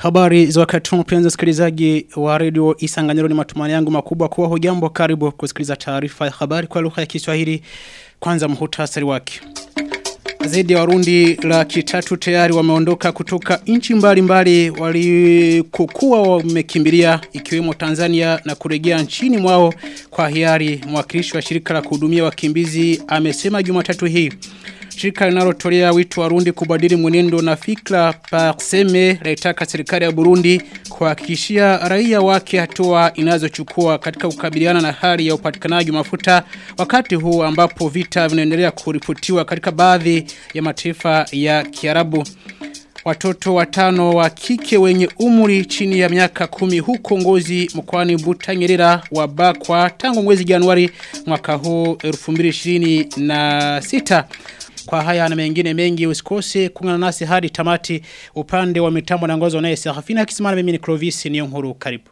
Habari za wakati huu mpenzi msikilizaji wa redio Isanganyiro ni matumani yangu makubwa kuwa hujambo karibu kusikiliza taarifa ya habari kwa lugha ya Kiswahili kwanza muhtasari wake. Zaidi ya Warundi laki tatu tayari wameondoka kutoka nchi mbalimbali walikokuwa wamekimbilia ikiwemo Tanzania na kurejea nchini mwao kwa hiari mwakilishi wa shirika la kuhudumia wakimbizi amesema Jumatatu hii. Shirika linalotolea wito Warundi kubadili mwenendo na fikra parseme laitaka serikali ya Burundi kuhakikishia raia wake hatua inazochukua katika kukabiliana na hali ya upatikanaji mafuta wakati huu ambapo vita vinaendelea kuripotiwa katika baadhi ya mataifa ya Kiarabu. Watoto watano wa kike wenye umri chini ya miaka kumi huko ngozi mkwani Butanyerera wabakwa tangu mwezi Januari mwaka huu 2026. Kwa haya na mengine mengi usikose kungana nasi hadi tamati upande wa mitambo na ngozo naye Serafina Kisimana mimi ni Clovis ni nkuru karibu.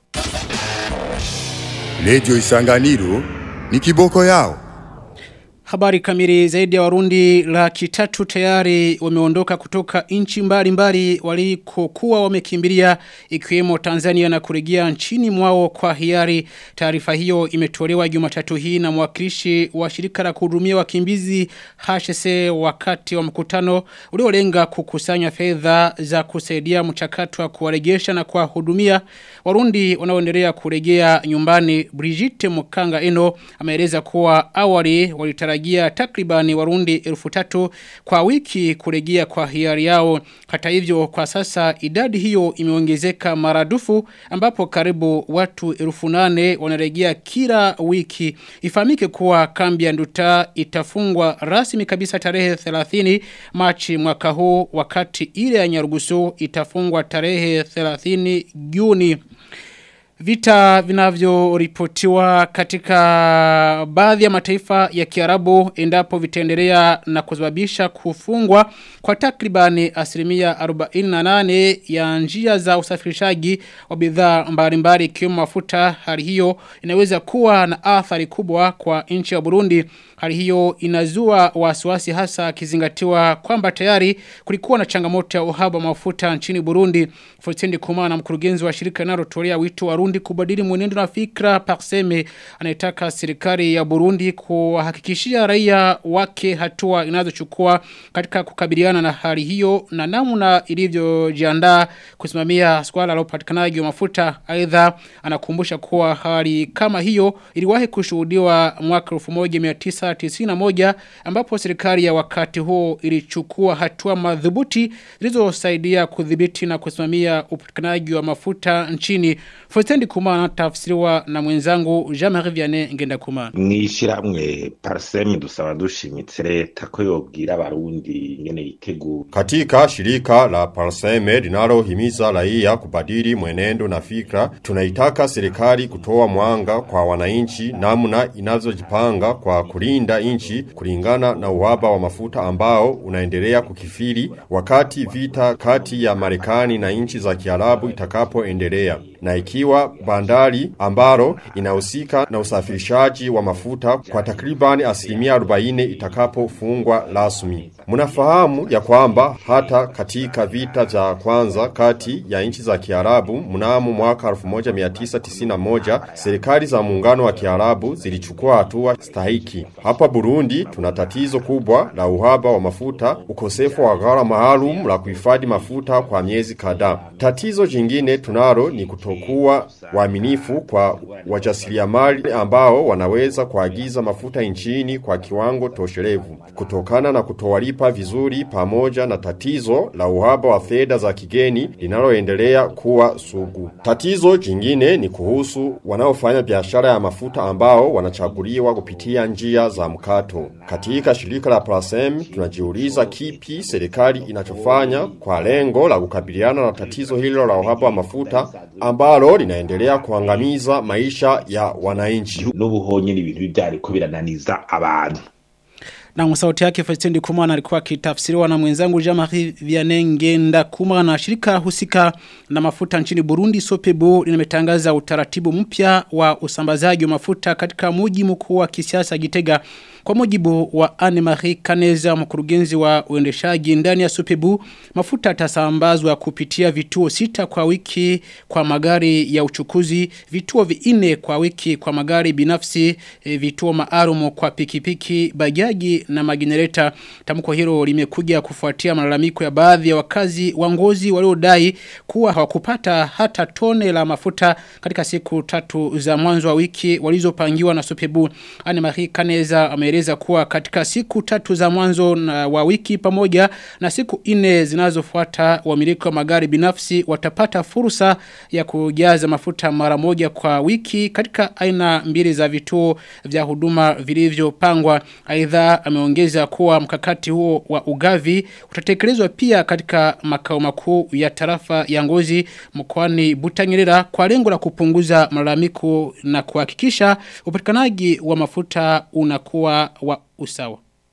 Radio Isanganiro ni kiboko yao. Habari kamili zaidi ya warundi laki tatu tayari wameondoka kutoka nchi mbalimbali walikokuwa wamekimbilia ikiwemo Tanzania na kurejea nchini mwao kwa hiari. Taarifa hiyo imetolewa Jumatatu hii na mwakilishi wa shirika la kuhudumia wakimbizi HSC wakati wa mkutano uliolenga kukusanya fedha za kusaidia mchakato wa kuwarejesha na kuwahudumia Warundi wanaoendelea kurejea nyumbani. Brigitte Mukanga Eno ameeleza kuwa awali walitarajia kutarajia takribani warundi elfu tatu kwa wiki kurejea kwa hiari yao. Hata hivyo kwa sasa idadi hiyo imeongezeka maradufu ambapo karibu watu elfu nane wanarejea kila wiki. Ifahamike kuwa kambi ya nduta itafungwa rasmi kabisa tarehe 30 Machi mwaka huu wakati ile ya Nyarugusu itafungwa tarehe 30 Juni. Vita vinavyoripotiwa katika baadhi ya mataifa ya Kiarabu endapo vitaendelea na kusababisha kufungwa kwa takribani asilimia 48 ya njia za usafirishaji wa bidhaa mbalimbali ikiwemo mafuta hali hiyo inaweza kuwa na athari kubwa kwa nchi ya Burundi hali hiyo inazua wasiwasi hasa kizingatiwa kwamba tayari kulikuwa na changamoto ya uhaba wa mafuta nchini Burundi Fotendi Kumana mkurugenzi wa shirika linalotolea wito wa Burundi kubadili mwenendo na fikra Parseme anayetaka serikali ya Burundi kuhakikishia raia wake hatua inazochukua katika kukabiliana na hali hiyo na namna ilivyojiandaa kusimamia swala la upatikanaji wa mafuta aidha anakumbusha kuwa hali kama hiyo iliwahi kushuhudiwa mwaka 1991 ambapo serikali ya wakati huo ilichukua hatua madhubuti zilizosaidia kudhibiti na kusimamia upatikanaji wa mafuta nchini Fostendi Kumana tafsiriwa na mwenzangu Jean-Marie Vianney ngenda Kumana. Mwishiramwe parseme dusaba dushimitse leta ko yobwira abarundi ingene yitegura. Katika shirika la parseme linalohimiza raia kubadili mwenendo na fikra, tunaitaka serikali kutoa mwanga kwa wananchi namna inazojipanga kwa kulinda nchi kulingana na uhaba wa mafuta ambao unaendelea kukifiri wakati vita kati ya Marekani na nchi za Kiarabu itakapoendelea na ikiwa bandari ambalo inahusika na usafirishaji wa mafuta kwa takribani asilimia 40 itakapofungwa rasmi. Mnafahamu ya kwamba hata katika vita vya kwanza kati ya nchi za Kiarabu mnamo mwaka 1991 serikali za muungano wa Kiarabu zilichukua hatua stahiki. Hapa Burundi tuna tatizo kubwa la uhaba wa mafuta, ukosefu wa ghala maalum la kuhifadhi mafuta kwa miezi kadhaa. Tatizo jingine tunalo ni kutokuwa waaminifu kwa wajasiriamali ambao wanaweza kuagiza mafuta nchini kwa kiwango tosherevu kutokana na kutowalipa vizuri pamoja na tatizo la uhaba wa fedha za kigeni linaloendelea kuwa sugu. Tatizo jingine ni kuhusu wanaofanya biashara ya mafuta ambao wanachaguliwa kupitia njia za mkato. Katika shirika la Plasem tunajiuliza kipi serikali inachofanya kwa lengo la kukabiliana na tatizo hilo la uhaba wa mafuta ambalo linaendelea kuangamiza maisha ya wananchi. N'ubuhonye ni ibintu byariko birananiza abantu. Na sauti yake Festendi Kumana alikuwa akitafsiriwa na mwenzangu Jean-Marie Vianney Ngenda Kumana shirika husika na mafuta nchini Burundi Sopebu limetangaza utaratibu mpya wa usambazaji wa mafuta katika mji mkuu wa kisiasa Gitega Kwa mujibu wa Anne-Marie Kaneza mkurugenzi wa uendeshaji ndani ya Supebu, mafuta yatasambazwa kupitia vituo sita kwa wiki kwa magari ya uchukuzi, vituo vinne kwa wiki kwa magari binafsi, e, vituo maalum kwa pikipiki, bajaji na magenereta. Tamko hilo limekuja kufuatia malalamiko ya baadhi ya wakazi wa ngozi waliodai kuwa hawakupata hata tone la mafuta katika siku tatu za mwanzo wa wiki walizopangiwa na Supebu. Anne Marie Kaneza ameeleza kuwa katika siku tatu za mwanzo na wa wiki pamoja na siku nne zinazofuata wamiliki wa magari binafsi watapata fursa ya kujaza mafuta mara moja kwa wiki katika aina mbili za vituo vya huduma vilivyopangwa. Aidha ameongeza kuwa mkakati huo wa ugavi utatekelezwa pia katika makao makuu ya tarafa ya Ngozi mkoani Butanyerera kwa lengo la kupunguza malalamiko na kuhakikisha upatikanaji wa mafuta unakuwa wa usawa.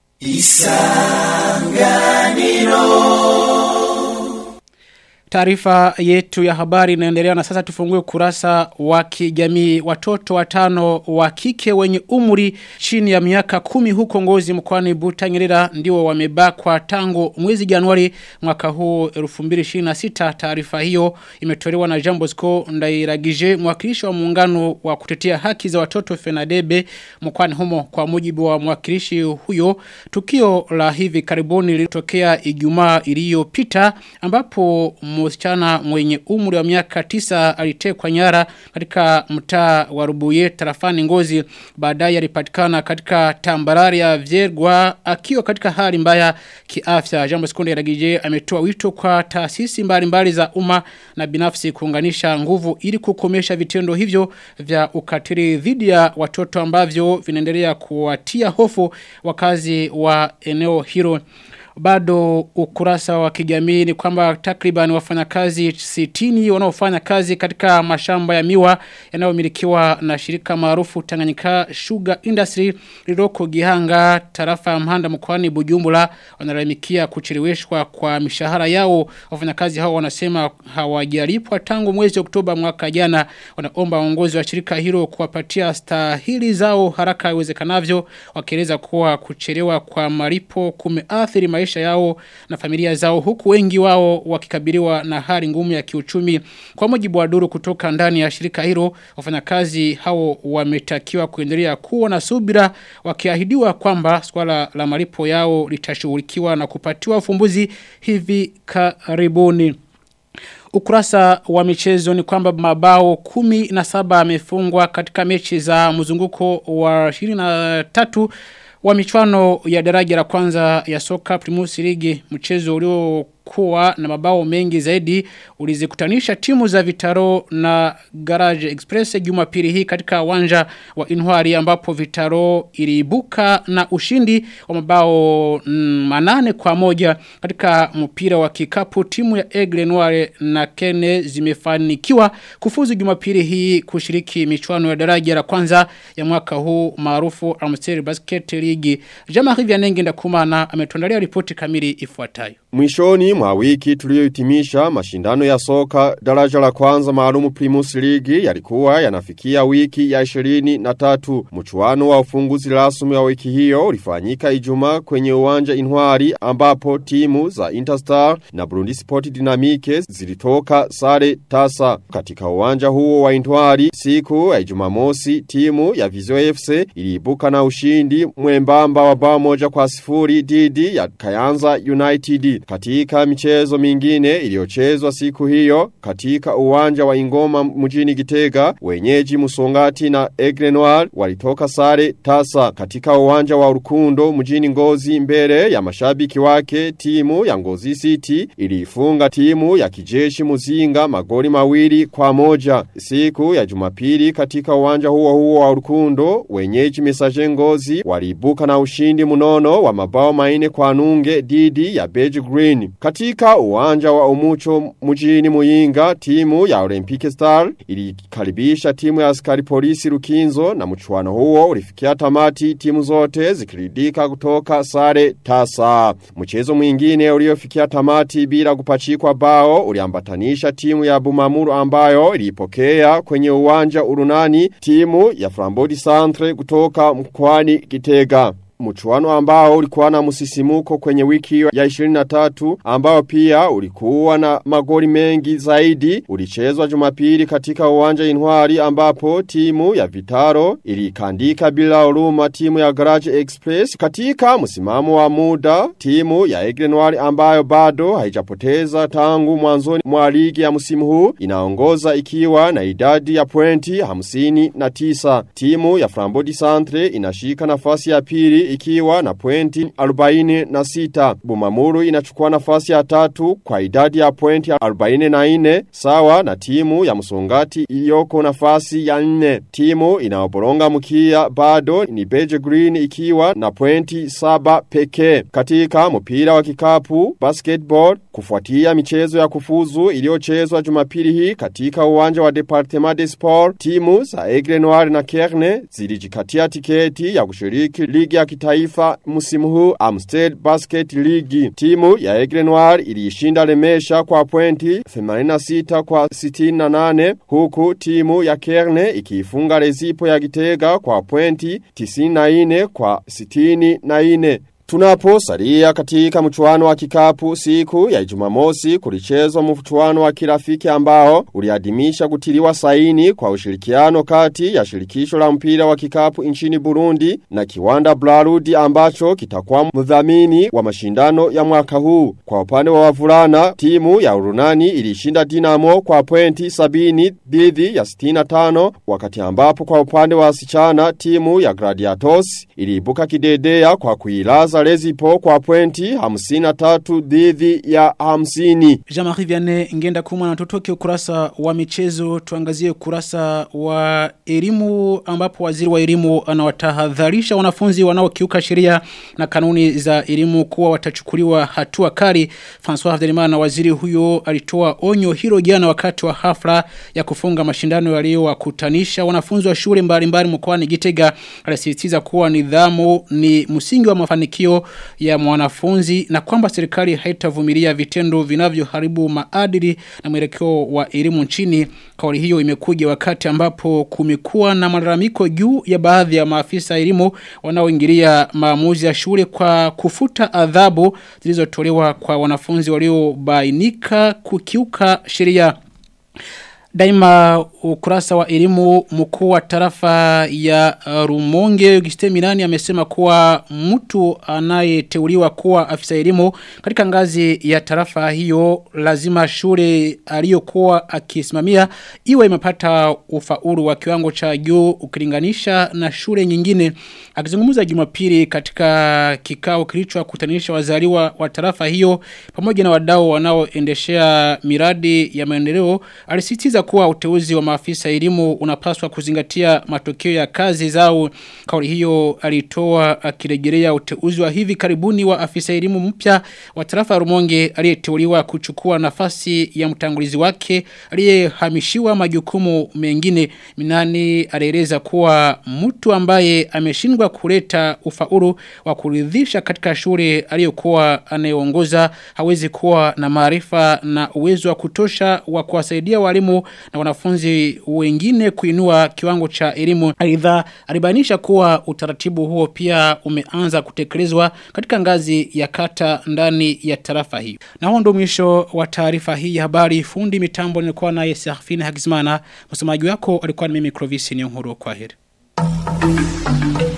Taarifa yetu ya habari inaendelea na sasa tufungue kurasa wa kijamii watoto watano wa kike wenye umri chini ya miaka kumi huko ngozi mkwani Butanyerera ndio wamebakwa tangu mwezi Januari mwaka huu 2026 taarifa hiyo imetolewa na Jambo Sko Ndairagije mwakilishi wa muungano wa kutetea haki za watoto Fenadebe mkwani humo kwa mujibu wa mwakilishi huyo tukio la hivi karibuni lilitokea Ijumaa iliyopita ambapo msichana mwenye umri wa miaka tisa alitekwa nyara katika mtaa wa Rubuye tarafani Ngozi baadaye alipatikana katika tambarari ya Vyergwa akiwa katika hali mbaya kiafya Jambo Sekunde Ragije ametoa wito kwa taasisi mbalimbali za umma na binafsi kuunganisha nguvu ili kukomesha vitendo hivyo vya ukatili dhidi ya watoto ambavyo vinaendelea kuwatia hofu wakazi wa eneo hilo bado ukurasa wa kijamii ni kwamba takriban wafanyakazi 60 wanaofanya kazi katika mashamba ya miwa yanayomilikiwa na shirika maarufu Tanganyika Sugar Industry lililoko Gihanga tarafa ya Mhanda mkoani Bujumbura wanalalamikia kucheleweshwa kwa mishahara yao wafanyakazi hao wanasema hawajalipwa tangu mwezi Oktoba mwaka jana wanaomba uongozi wa shirika hilo kuwapatia stahili zao haraka iwezekanavyo wakieleza kuwa kuchelewa kwa malipo kumeathiri maisha maisha yao na familia zao huku wengi wao wakikabiliwa na hali ngumu ya kiuchumi. Kwa mujibu wa duru kutoka ndani ya shirika hilo, wafanyakazi hao wametakiwa kuendelea kuwa na subira wakiahidiwa kwamba swala la malipo yao litashughulikiwa na kupatiwa ufumbuzi hivi karibuni. Ukurasa wa michezo ni kwamba mabao kumi na saba amefungwa katika mechi za mzunguko wa 23 wa michuano ya daraja la kwanza ya soka Primus League mchezo uliokuwa na mabao mengi zaidi ulizikutanisha timu za Vitaro na Garage Express Jumapili hii katika uwanja wa Inwari ambapo Vitaro iliibuka na ushindi wa mabao mm, manane kwa moja katika mpira wa kikapu timu ya Aigle Noire na Kene zimefanikiwa kufuzu Jumapili hii kushiriki michuano ya daraja la kwanza ya mwaka huu maarufu Amstel Basket League. Jean-Marie Vianenge ndakumana ametuandalia ripoti kamili ifuatayo. Mwishoni mwa wiki tuliohitimisha mashindano ya soka daraja la kwanza maalumu Primus League yalikuwa yanafikia wiki ya 23. Mchuano wa ufunguzi rasmi wa wiki hiyo ulifanyika Ijumaa kwenye uwanja Inwari ambapo timu za Interstar na Burundi Sport Dynamique zilitoka sare tasa. Katika uwanja huo wa Inwari siku ya Jumamosi timu ya Vizio FC iliibuka na ushindi mwembamba wa bao moja kwa sifuri dhidi ya Kayanza United. Katika michezo mingine iliyochezwa siku hiyo katika uwanja wa Ingoma mjini Gitega, wenyeji Musongati na Aigle Noir walitoka sare tasa. Katika uwanja wa Urukundo mjini Ngozi mbele ya mashabiki wake timu ya Ngozi City ilifunga timu ya kijeshi Muzinga magoli mawili kwa moja. Siku ya Jumapili katika uwanja huo huo wa Urukundo, wenyeji Messager Ngozi waliibuka na ushindi munono wa mabao maine kwa nunge didi ya Beige Green. Katika uwanja wa Umucho mjini Muyinga, timu ya Olympic Star ilikaribisha timu ya askari polisi Rukinzo na mchuano huo ulifikia tamati timu zote zikiridika kutoka sare tasa. Mchezo mwingine uliofikia tamati bila kupachikwa bao uliambatanisha timu ya Bumamuru ambayo ilipokea kwenye uwanja urunani timu ya Flambodi Santre kutoka mkwani Gitega. mchuano ambao ulikuwa na msisimuko kwenye wiki ya 23 ambao pia ulikuwa na magoli mengi zaidi ulichezwa Jumapili katika uwanja Intwari ambapo timu ya Vitaro ilikandika bila huruma timu ya Garage Express katika msimamo wa muda timu ya Aigle Noir ambayo bado haijapoteza tangu mwanzoni mwa ligi ya msimu huu inaongoza ikiwa na idadi ya pointi 59 timu ya Frambodi Centre inashika nafasi ya pili ikiwa na pointi 46 Bumamuru inachukua nafasi ya tatu kwa idadi ya pointi 44 sawa na timu ya Musongati iliyoko nafasi ya 4 timu inaoboronga mkia bado ni Beige Green ikiwa na pointi 7 pekee katika mpira wa kikapu basketball kufuatia michezo ya kufuzu iliyochezwa Jumapili hii katika uwanja wa Departement de Sport timu za Aigle Noir na Kerne zilijikatia tiketi ya kushiriki ligi ya kitaifa msimu huu Amstel Basket League timu ya Aigle Noir iliishinda Lemesha kwa pointi 86 kwa 68 huku timu ya Kerne ikiifunga Rezipo ya Gitega kwa pointi 94 kwa 64 Tunapo salia katika mchuano wa kikapu siku ya Jumamosi kulichezwa mchuano wa kirafiki ambao uliadimisha kutiliwa saini kwa ushirikiano kati ya shirikisho la mpira wa kikapu nchini Burundi na kiwanda Blarudi ambacho kitakuwa mdhamini wa mashindano ya mwaka huu. Kwa upande wa wavulana, timu ya Urunani ilishinda Dinamo kwa pointi sabini dhidi ya 65 wakati ambapo kwa upande wa wasichana timu ya Gladiators iliibuka kidedea kwa kuilaza Lezipo kwa pointi 53 dhidi ya 50. Jean-Marie Vianney ngenda kumwa na tutoke ukurasa wa michezo tuangazie ukurasa wa elimu ambapo waziri wa elimu anawatahadharisha wanafunzi wanaokiuka sheria na kanuni za elimu kuwa watachukuliwa hatua kali. François Havdelimana waziri huyo alitoa onyo hilo jana wakati wa hafla ya kufunga mashindano yaliyowakutanisha wanafunzi wa shule mbalimbali mkoani Gitega. Alisisitiza kuwa nidhamu ni msingi wa mafanikio ya mwanafunzi na kwamba serikali haitavumilia vitendo vinavyoharibu maadili na mwelekeo wa elimu nchini. Kauli hiyo imekuja wakati ambapo kumekuwa na malalamiko juu ya baadhi ya maafisa elimu wanaoingilia maamuzi ya shule kwa kufuta adhabu zilizotolewa kwa wanafunzi waliobainika kukiuka sheria. Daima ukurasa wa elimu mkuu wa tarafa ya uh, Rumonge Auguste Milani amesema kuwa mtu anayeteuliwa kuwa afisa elimu katika ngazi ya tarafa hiyo lazima shule aliyokuwa akisimamia iwe imepata ufaulu wa kiwango cha juu ukilinganisha na shule nyingine akizungumza Jumapili katika kikao kilichowakutanisha wazaliwa wa tarafa hiyo pamoja na wadau wanaoendeshea miradi ya maendeleo alisitiza kuwa uteuzi wa maafisa elimu unapaswa kuzingatia matokeo ya kazi zao. Kauli hiyo alitoa akirejelea uteuzi wa hivi karibuni wa afisa elimu mpya wa tarafa ya Rumonge aliyeteuliwa kuchukua nafasi ya mtangulizi wake aliyehamishiwa majukumu mengine. Minani alieleza kuwa mtu ambaye ameshindwa kuleta ufaulu wa kuridhisha katika shule aliyokuwa anayeongoza hawezi kuwa na maarifa na uwezo wa kutosha wa kuwasaidia walimu na wanafunzi wengine kuinua kiwango cha elimu. Aidha alibainisha kuwa utaratibu huo pia umeanza kutekelezwa katika ngazi ya kata ndani ya tarafa hii. Na huo ndio mwisho wa taarifa hii ya habari. Fundi mitambo nilikuwa naye Serafine Hagizimana. Msomaji wako alikuwa ni mimi Clovis Nyonguru. Kwaheri.